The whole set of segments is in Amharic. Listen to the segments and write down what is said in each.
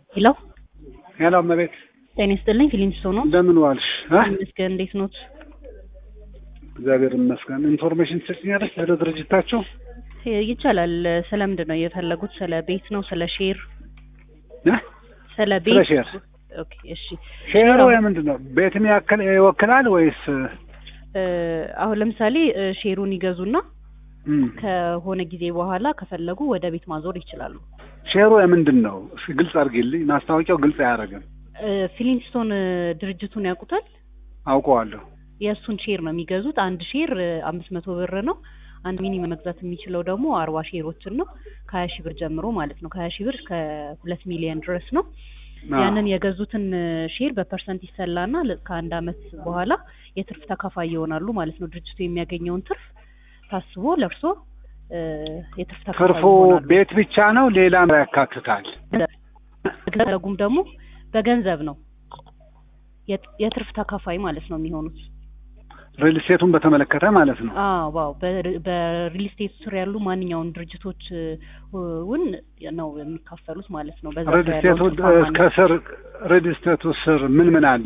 ሄሎ ሄሎ እመቤት ጤና ይስጥልኝ ፊሊንስቶ ነው እንደምን ዋልሽ? እ? ይመስገን እንዴት ኖት? እግዚአብሔር ይመስገን። ኢንፎርሜሽን ትሰጭኛለሽ ስለ ድርጅታቸው? ይቻላል። ስለምንድን ነው የፈለጉት? ስለ ቤት ነው? ስለ ሼር? እ? ስለ ስለ ቤት? ሼር ኦኬ እሺ። ሼሩ የምንድን ነው? ቤትም ያክል ይወክላል ወይስ እ፣ አሁን ለምሳሌ እ፣ ሼሩን ይገዙና እም፣ ከሆነ ጊዜ በኋላ ከፈለጉ ወደ ቤት ማዞር ይችላሉ። ሼሩ የምንድን ነው? እስኪ ግልጽ አድርጊልኝ። ማስታወቂያው ግልጽ አያደርግም። እ፣ ፊሊንስቶን እ፣ ድርጅቱን ያውቁታል? አውቀዋለሁ። የእሱን ሼር ነው የሚገዙት። አንድ ሼር አምስት መቶ ብር ነው። አንድ ሚኒመም መግዛት የሚችለው ደግሞ አርባ ሼሮችን ነው ከሀያ ሺህ ብር ጀምሮ ማለት ነው። ከሀያ ሺህ ብር እስከ ሁለት ሚሊዮን ድረስ ነው። አዎ። ያንን የገዙትን ሼር በፐርሰንት ይሰላና ለ- ከአንድ አመት በኋላ የትርፍ ተካፋይ ይሆናሉ ማለት ነው። ድርጅቱ የሚያገኘውን ትርፍ ታስቦ ለእርሶ እ፣ የትርፍ ተካፋይ ትርፉ ይሆናሉ። ቤት ብቻ ነው ሌላም ያካትታል? ገንዘቡም ደግሞ በገንዘብ ነው የት- የትርፍ ተካፋይ ማለት ነው የሚሆኑት። ሪል ስቴቱን በተመለከተ ማለት ነው። አዎ ዋው በሪል ስቴት ስር ያሉ ማንኛውም ድርጅቶች እ፣ ውን ነው የሚካፈሉት ማለት ነው። በዛ ሪል ስር ስቴቱ ያለውን ትርፋማነት ከስር ሪል ስቴቱ ስር ምን ምን አለ?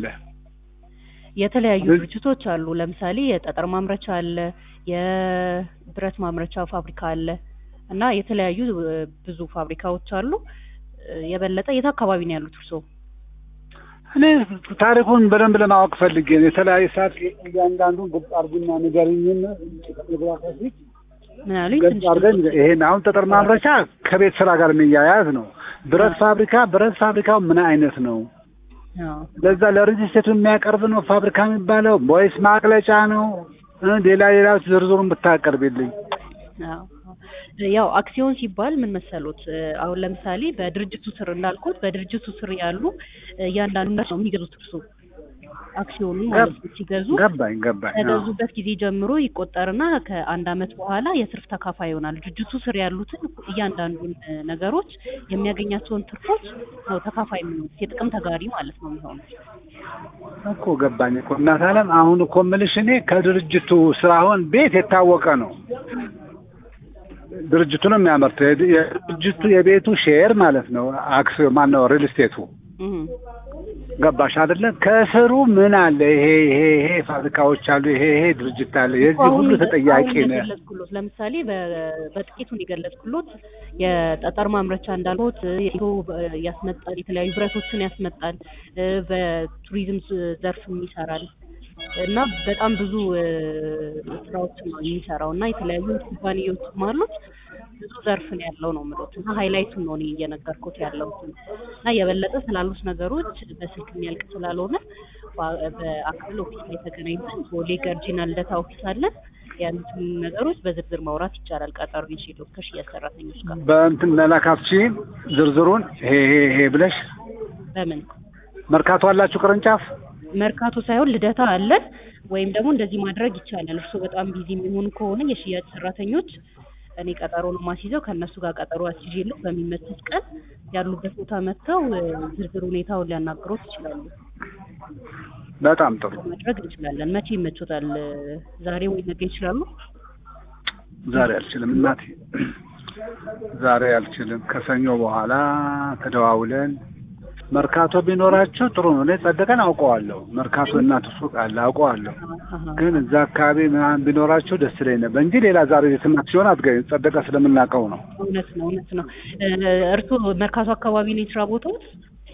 የተለያዩ ሪል- ድርጅቶች አሉ። ለምሳሌ የጠጠር ማምረቻ አለ፣ የብረት ማምረቻ ፋብሪካ አለ እና የተለያዩ እ፣ ብዙ ፋብሪካዎች አሉ። እ፣ የበለጠ የት አካባቢ ነው ያሉት እርስዎ? እኔ ታሪኩን በደንብ ለማወቅ ፈልጌ ነው። የተለያየ ሰዓት እያንዳንዱን ግልጽ አድርጉና ንገሪኝን ፎቶግራፊ ምን አሉኝ? ገጽ ትንሽ አድርገን ይሄን አሁን ጠጠር ማምረቻ ከቤት ስራ ጋር የሚያያዝ ነው። ብረት ፋብሪካ ብረት ፋብሪካው ምን አይነት ነው? አዎ። ለዛ ለሬጅስትሬቱ የሚያቀርብ ነው ፋብሪካ የሚባለው ወይስ ማቅለጫ ነው? እ ሌላ ሌላ ዝርዝሩን ብታቀርብልኝ። አዎ። ያው አክሲዮን ሲባል ምን መሰሉት? እ፣ አሁን ለምሳሌ በድርጅቱ ስር እንዳልኩት በድርጅቱ ስር ያሉ እ፣ እያንዳንዱ ነው የሚገዙት እርሱ አክሲዮኑ ማለት ነው ሲገዙ ገባኝ ገባኝ። አዎ። ከገዙበት ጊዜ ጀምሮ ይቆጠርና ከአንድ አመት በኋላ የትርፍ ተካፋይ ይሆናል። ድርጅቱ ስር ያሉትን እያንዳንዱን እ፣ ነገሮች የሚያገኛቸውን ትርፎች ነው ተካፋይ የሚሆኑት የጥቅም ተጋሪ ማለት ነው የሚሆኑት። እኮ ገባኝ እኮ እናት አለም። አሁን እኮ የምልሽ እኔ ከድርጅቱ ስራ አሁን ቤት የታወቀ ነው። ድርጅቱ ነው የሚያመርተው። የድ- የድርጅቱ የቤቱ ሼር ማለት ነው። አክሲዮ ማን ነው? ሪል ስቴቱ እህ። ገባሽ አይደለ? ከስሩ ምን አለ? ይሄ ይሄ ይሄ ፋብሪካዎች አሉ፣ ይሄ ይሄ ድርጅት አለ። የዚህ አሁን ሁሉ ተጠያቂ አሁን ነህ። የገለጽኩሎት ለምሳሌ በ- በጥቂቱን የገለጽኩሎት የጠጠር ማምረቻ እንዳልኩት የኢትዮ ያስመጣል፣ የተለያዩ ብረቶችን ያስመጣል፣ እ፣ በቱሪዝም ዝ- ዘርፍም ይሰራል እና በጣም ብዙ እ፣ ስራዎችን ነው የሚሰራው እና የተለያዩ ኩባንያዎችም አሉት። ብዙ ዘርፍ ነው ያለው ነው የምሎት እና ሃይላይቱን ነው እኔ እየነገርኩት ያለሁት እና የበለጠ ስላሉት ነገሮች በስልክ የሚያልቅ ስላልሆነ በ- በአካል ኦፊስ ላይ ተገናኝተን ቦሌ ገርጂና ልደታ ኦፊስ አለን ያሉትን ነገሮች በዝርዝር ማውራት ይቻላል። ቀጠሮ ይዤ ከሽያጭ ሰራተኞች ጋር በእንትን መላካፍቺ ዝርዝሩን ይሄ ይሄ ይሄ ብለሽ በምን መርካቶ አላችሁ ቅርንጫፍ? መርካቶ ሳይሆን ልደታ አለን ወይም ደግሞ እንደዚህ ማድረግ ይቻላል። እርስዎ በጣም ቢዚ የሚሆኑ ከሆነ የሽያጭ ሰራተኞች እኔ ቀጠሮ ነው ማስይዘው ከእነሱ ጋር ቀጠሮ አስይዤልህ በሚመችት ቀን ያሉበት ቦታ መጥተው እ፣ ዝርዝር ሁኔታውን ሊያናግሮት ይችላሉ። በጣም ጥሩ። ማድረግ እንችላለን። መቼ ይመቾታል? ዛሬ ወይ ነገ ይችላሉ? ዛሬ አልችልም እናቴ፣ ዛሬ አልችልም። ከሰኞ በኋላ ተደዋውለን መርካቶ ቢኖራቸው ጥሩ ነው። እኔ ጸደቀን አውቀዋለሁ። መርካቶ እናቱ ሱቅ አለ አውቀዋለሁ። አሀ። ግን እዛ አካባቢ ምናምን ቢኖራቸው ደስ ይለኝ ነበር እንጂ ሌላ ዛሬ የትማት ሲሆን አትገኝ ጸደቀ ስለምናውቀው ነው። እውነት ነው፣ እውነት ነው። እ፣ እርስዎ መርካቶ አካባቢ ነው የስራ ቦታዎት?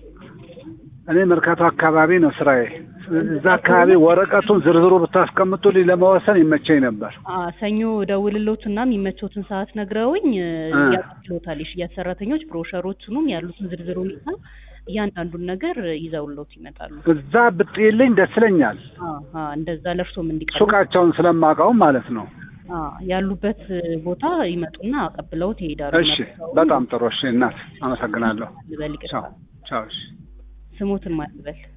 እኔ መርካቶ አካባቢ ነው ስራዬ። እዛ አካባቢ ወረቀቱን ዝርዝሩ ብታስቀምጡልኝ ለመወሰን ይመቸኝ ነበር። አ ሰኞ ደውልሎት እና የሚመቾትን ሰዓት ነግረውኝ እ፣ እ። ያቀርብሎታል። የሽያጭ ሰራተኞች ብሮሸሮቹንም ያሉትን ዝርዝር ሁኔታ እያንዳንዱን ነገር ይዘውሎት ይመጣሉ። እዛ ብጥይልኝ ደስ ይለኛል። አ አ እንደዛ ለእርሶም እንዲቀርብ ሱቃቸውን ስለማውቀው ማለት ነው። አ ያሉበት ቦታ ይመጡና አቀብለውት ይሄዳሉ። እሺ፣ መርካቶ በጣም ጥሩ። እሺ እናት አመሰግናለሁ። ልበል ይቅርታ። ቻው ቻው። እሺ። ስሙትን ማልበል